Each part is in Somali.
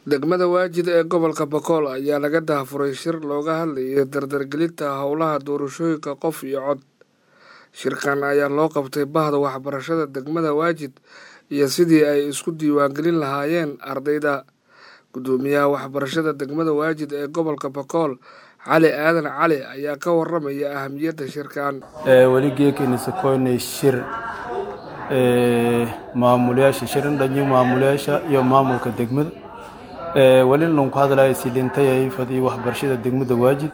degmada waajid ee gobolka bakool ayaa laga daahfuray shir looga hadlayay dardargelinta howlaha doorashooyinka qof iyo cod shirkan ayaa loo qabtay bahda waxbarashada degmada waajid iyo sidii ay isku diiwaangelin lahaayeen ardayda guddoomiyaha waxbarashada degmada waajid ee gobolka bakool cali aadan cali ayaa ka waramaya ahamiyadda shirkan weli geekeenisa koynay shir maamulayaasha shirin dhanyo maamulayaasha iyo maamulka degmada weli lan ku hadlaya silintayay fadii waxbarashada degmada waajid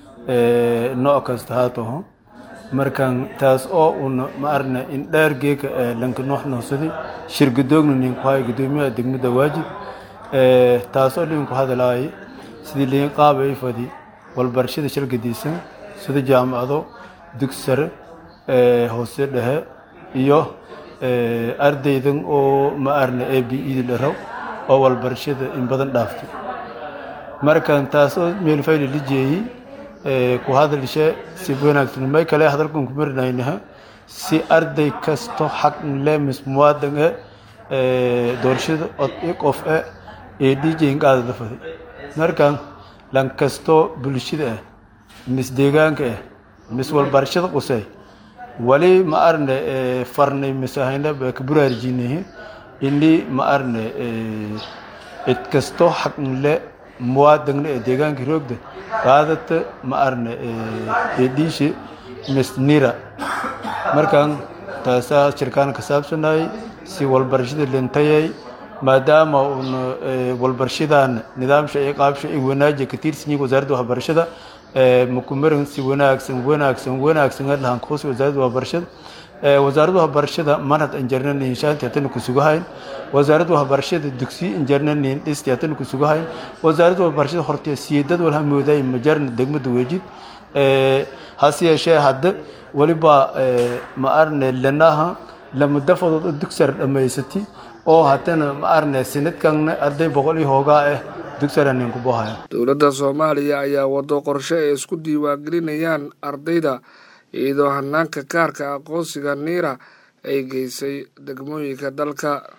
nooc kasta haataho markan taas oo una ma arna in dheer geeka lanka noox noosadi shir gudoogna nin ku haya gudoomiyaha degmada waajid taas oo nin ku hadlaya sidii liin qaabay fadii walbarashada shirgadiisan sida jaamacado dugsi sare hoose dhexe iyo ardaydan oo ma arna a b ed dharaw oo walbarashada in badan dhaaftay markan taas oo meelfayli la jeeyey ku hadalshe si wanaagsan may kale hadalkan ku marinaynaha si arday kasto xaq le mis muwaadin e doorashada od i qof e ee dhiijayn qaadada faday markan lan kasto bulshada ah mis deegaanka ah mis walbarashada qusay wali ma arne farnay misahayna ka buraarjinahi ini ma arne cid kasto xaq le muwaadinna ee deegaanka roogda qaadata ma arne eedhiishe misnira markan taasaa shirkaan ka saabsanayay si walbarashada lintayay maadaama uuna walbarashadan nidaamsha iyo qaabsha ay wanaajiya ka tirsan yihiin wasaaradda waxbarashada makumarin si wanaagsan wanaagsan wanaagsan lahan kuhusi wasaaradda waxbarashada wasaaradda waxbarashada manhad injarnanin shaanti hatana ku sugahayn wasaaradda waxbarashada dugsi injarnanin dhisti hatana ku sugahayn wasaaradda waxbarashada hortee siidad walha mooday majarna degmada weejid hase yeeshee hadda weliba ma arne lanaha lama dafadood oo dugsar dhammaysati oo haddana ma arne sanadkanna arday boqol iyo hoogaa ah dugsaranin ku bohaya dowladda soomaaliya ayaa wado qorshe ay isku diiwaangelinayaan ardayda iyadoo hanaanka kaarka aqoonsiga niira ay geysay degmooyinka dalka